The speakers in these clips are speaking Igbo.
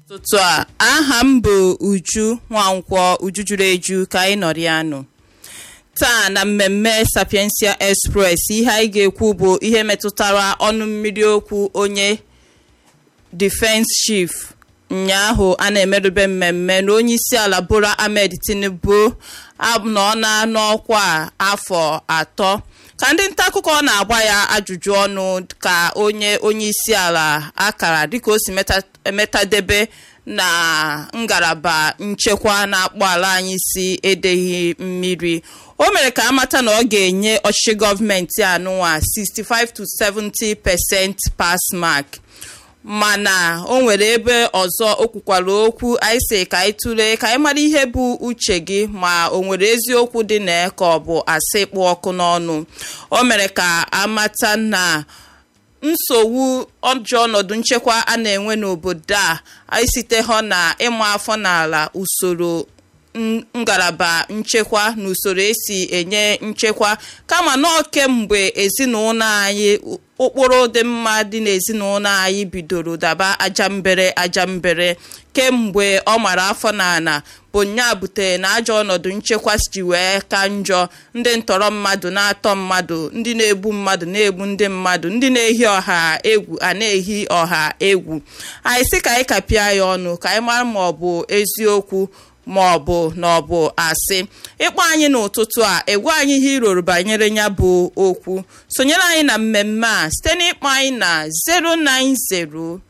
ụtụtụ a aha m bụ uju nwankwọ uju juru eju ka anyị nọrọ ya nụ taa na mmemme sapiensia express ihe anyị ga-ekwu bụ ihe metụtara ọnụ mmiri okwu onye defense chief ụnyaahụ a na-emerube mmemme na onye isi ala bola ahmed tinubu nọ na n'ọkwa afọ atọ ka ndị nta akụkọ na-agba ya ajụjụ ọnụ ka onye onye isi ala akara dịka o si emetadebe na ngalaba nchekwa na-akpọ ala anyị si edeghị mmiri o mere ka amata na ọ ga-enye ọchịchị gọọmenti anụnwa 65 to 70 percent pass mark mana o nwere ebe ọzọ o kwukwara okwu anyị si ka anyị tụlee ka anyị mara ihe bụ uche gị ma o nwere eziokwu dị na ka ọ bụ asị kpụ ọkụ n'ọnụ o mere ka amata na nsogbu ọjọọ ọnọdụ nchekwa a na-enwe n'obodo a anyị site hụ na ịma afọ n'ala usoro ngalaba nchekwa na usoro esi enye nchekwa kama nọọ kemgbe ezinụlọ anyị ụkpụrụ dị mma dị n'ezinụlọ anyị bidoro daba ajambere ajambere kemgbe ọ mara afọ n'ala bụ nya butere na ajọ ọnọdụ nchekwa ji wee ka njọ ndị ntọrọ mmadụ na-atọ mmadụ ndị na-egbu mmadụ na-egbu ndị mmadụ ndị na-ehi ọha egwu a na-ehi ọha egwu anyị sị ka anyị kapịa ya ọnụ ka anyị mara ma ọ bụ eziokwu ma ọ bụ na ọ bụ asị ịkpọ anyị n'ụtụtụ a egwu anyị ihe iroro banyere ya bụ okwu sonyere anyị na mmemme a site n'ịkpọ anyị na 090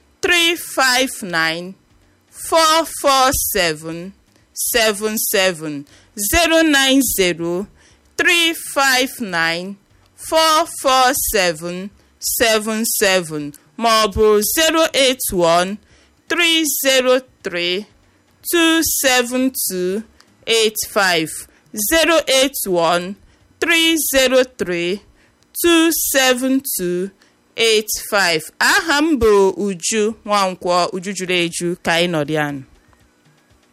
359 447 77 090 359 447 77 ma ọ bụ 081 303 27285 081 303 27285 aha m bụ uju nwankwọ uju juru eju ka anyị nọrọ ya